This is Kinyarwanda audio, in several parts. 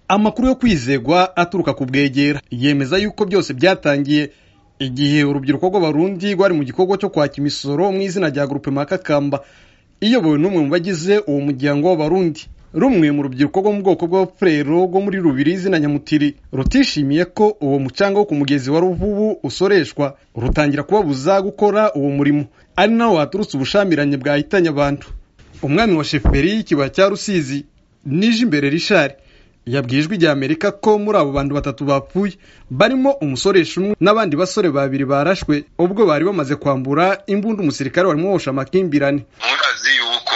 amakuru yo kwizegwa aturuka ku bwegera yemeza yuko byose byatangiye igihe urubyiruko rw'abarundi rwari mu gikorwa cyo kwaka imisoro mu izina rya gurupe makakamba iyobowe n'umwe mu bagize uwo muryango w'abarundi rumwe mu rubyiruko rwo mu bwoko bw'abafurero rwo muri rubiri izina nyamutiri rutishimiye ko uwo mucanga wo ku mugezi wa ruvubu usoreshwa rutangira kubabuza gukora uwo murimo ari naho waturutse ubushamiranye bwahitanye abantu umwami wa sheferi y'ikibaya cya rusizi nije imbere rishari yabwirijwe ijya amerika ko muri abo bantu batatu bapfuye barimo umusoresha umwe n'abandi basore babiri barashwe ubwo bari bamaze kwambura imbunda umusirikare warimo wosha amakimbirane murazi yuko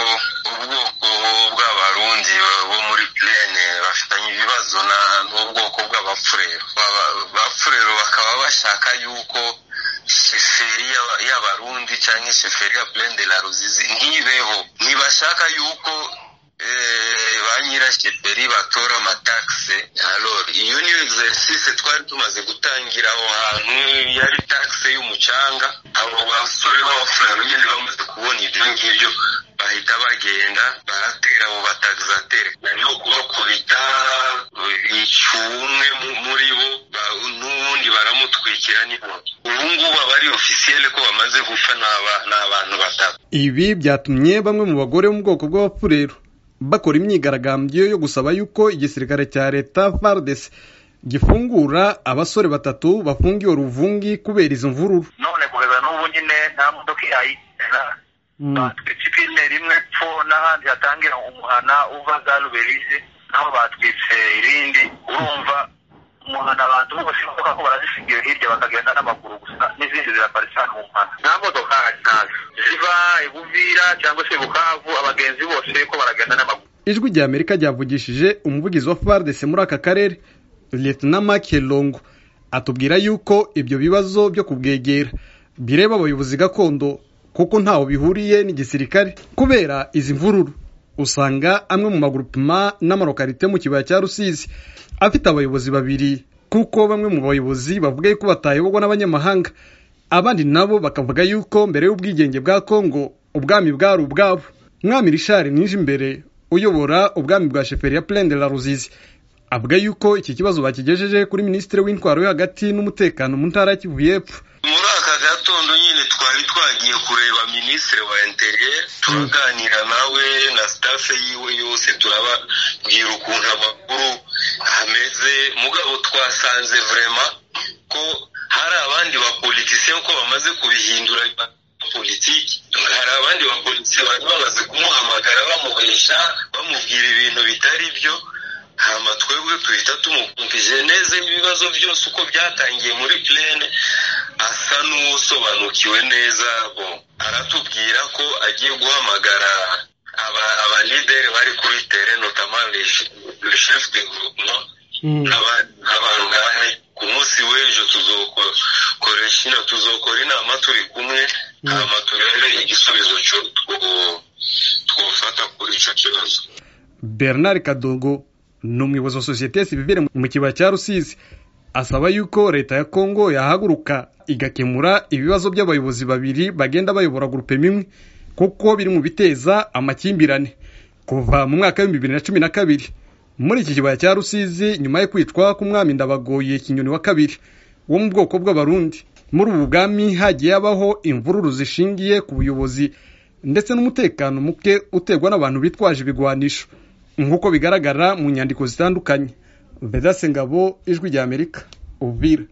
ubwoko bw'abarundi bo muri pirene bafitanye ibibazo na- n'ubwoko bw'abapfurero Aba- abapfurero bakaba bashaka yuko sheferi y'aba- y'abarundi cyangwa sheferi ya pirene de la ruzizi ntibeho ntibashaka yuko eh, ba nyirasheferi batora amatakisi alor iyo ni exercise twari tumaze gutangira aho hantu yari takisi y'umucanga abo basore b'abafurero nyine bamaze kubona ibyo ngibyo bahita bagenda baratera abo batagisateri nariho kubakubita bica umwe mu- muri bo ba- n'ubundi baramutwikira n'inkoni ubu ngubu abari ofisiyele ko bamaze gupfa ni aba- ni abantu batatu Ibi byatumye bamwe mu bagore bo mu bwoko bw'abapfurero bakora imyigaragambyo yo gusaba yuko igisirikare cya leta FARDC gifungura abasore batatu bafungiwe ruvungi kubera izo mvururu none kugeza n'ubu nyine nta modoka ihayitera batwitse ipine rimwe pfo n'ahandi hatangira umuhana uva za ruberize naho batwitse irindi urumva umuhana abantu bose bavuga ko barazishingiye hirya bakagenda n'amaguru gusa n'izindi ziraparitse hano mu muhanda nta modoka ntazo ziva i buvira cyangwa se i bukavu abagenzi bose ko baragenda n'amaguru ijwi rya amerika ryavugishije umuvugizi wa FARDC muri aka karere Lieutenant Mark Longo atubwira yuko ibyo bibazo byo kubwegera bireba abayobozi gakondo kuko ntaho bihuriye n'igisirikare kubera izi mvururu usanga amwe mu magurupima n'amarokarite mu kibaya cya Rusizi afite abayobozi babiri kuko bamwe mu bayobozi bavuga yuko batayobogwa n'abanyamahanga abandi nabo bakavuga yuko mbere y'ubwigenge bwa Kongo ubwami bwari ubwabo mwami Richard Nijimbere uyobora ubwami bwa sheferi ya Plaine de la Ruzizi avuga yuko iki kibazo bakigejeje kuri minisitiri w'intwaro yo hagati n'umutekano mu ntara ya Kivu y'Epfo muri aka gatondo nyine twari twagiye kureba minisitiri wa interier turaganira nawe na sitafe yiwe yose turababwira ukuntu amakuru ameze mugabo twasanze vrema ko hari abandi bapolitisiye ko bamaze kubihindura politiki hari abandi bapolitisiye bari bamaze kumuhamagara bamuhesha bamubwira ibintu bitari byo hama twebwe tuhita tumukumvije neza ibibazo byose uko byatangiye muri plene asa n'usobanukiwe neza bo aratubwira ko agiye guhamagara aba abalideri bari kuri tere notamment le che- le chef de groupement n'aba- n'abantu nk'abane ku munsi w'ejo tuzokora shina tuzokora inama turi kumwe hama turebe igisubizo cyo- two- twofata kuri icyo kibazo Bernard Kadogo ni umuyobozi wa sosiyete sivire mu kibaya cya Rusizi asaba yuko leta ya Kongo yahaguruka igakemura ibibazo by'abayobozi babiri bagenda bayobora gurupe imwe kuko biri mu biteza amakimbirane kuva mu mwaka w'ibihumbi bibiri na cumi na kabiri muri iki kibaya cya Rusizi nyuma yo kwicwa k'umwami Ndabagoye Kinyoni wa kabiri wo mu bwoko bw'abarundi muri ubu bwami hagiye habaho imvururu zishingiye ku buyobozi ndetse n'umutekano muke uterwa n'abantu bitwaje ibigwanisho nk'uko bigaragara mu nyandiko zitandukanye vedase ngabo ijwi rya amerika uvira